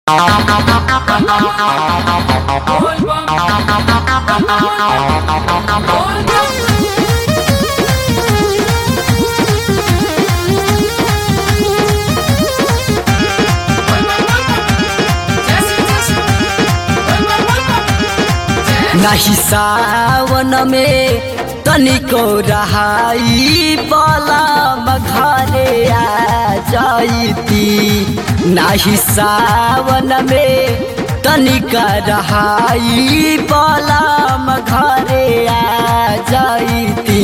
नाही सावन में तनिको रहाई बलम घरे आ जाइती नाही सावन में तनिका रहाई बलम घरे आ जाइती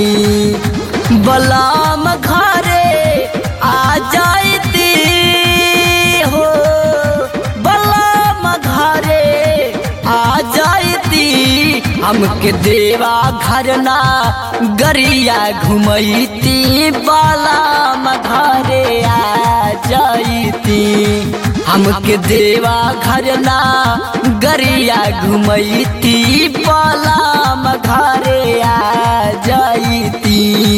बलम घरे आ जाइती हो बलम घरे आ जाइती हमके देवा घर ना गरिया घुमैती बलम घरे आ जाइती हमके देवा घर ना गरिया घुमैती बलम घरे आ जाइती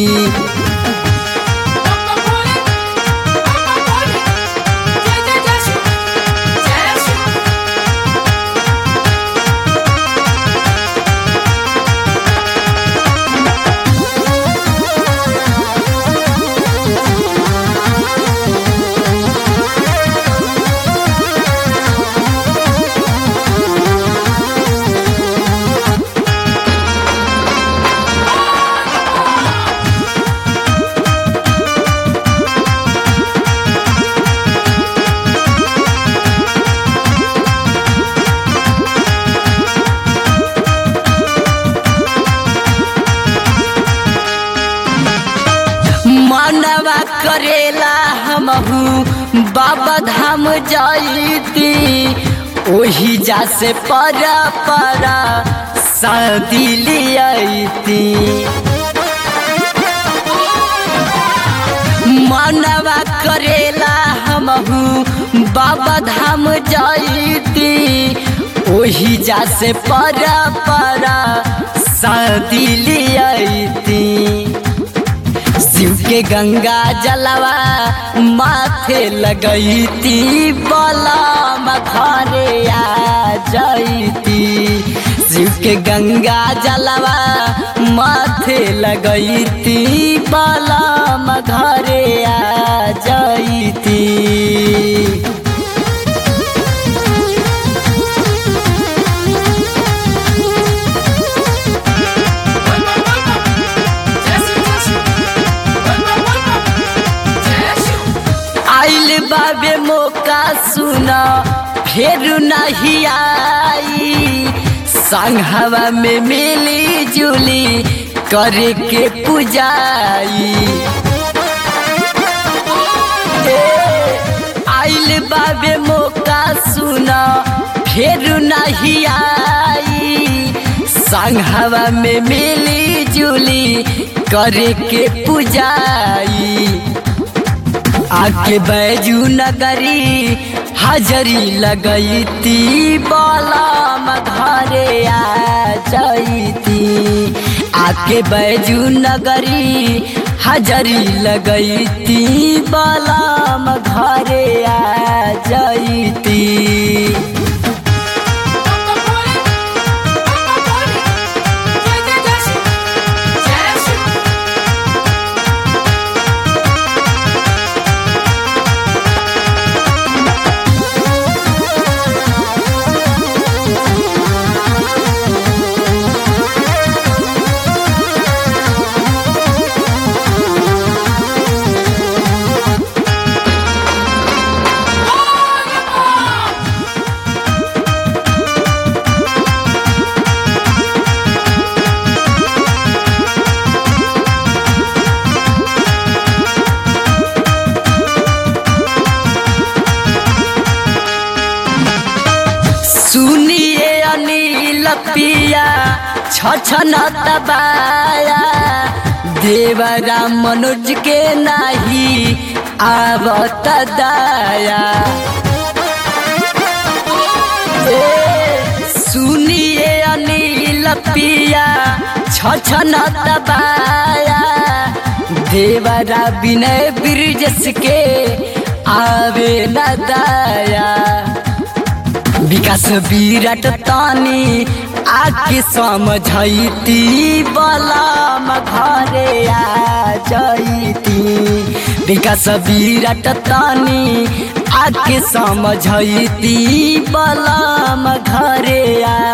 मनवा करेला हमहू बाबा धाम जाइती ओही जा से परा परा शादी लियाती मनवा करेला हमहू बाबा धाम जाइती ओही जा से परा परा शादी लियाती शिव के गंगा जलवा माथे लगैती बलम घरे आ जाइती शिव के गंगा जलवा माथे लगैती बलम घरे आ जाइती आइल बाबे मौका सुना फेर नहीं आई संघवा में मिली जुली करे के पुजाई आइल बाबे मौका सुना फेर नहीं आई संघवा में मिली जुली करे के पुजाई आके बैजू नगरी हाजरी लगैती बलम घरे आ जाइती आके बैजू नगरी हाजरी लगैती बलम घरे आ जाइती सुनिए अनिल पिया छछन दबाया देवरा मनोज के नाही आवत दाया ए, सुनिए अनिल पिया छछन दबाया देवरा विनय ब्रिजस के आवे न दाया विकास विराट तानी आके समझैती बलम घरे आ जैती विकास विराट तानी आके समझैती बलम घरे आ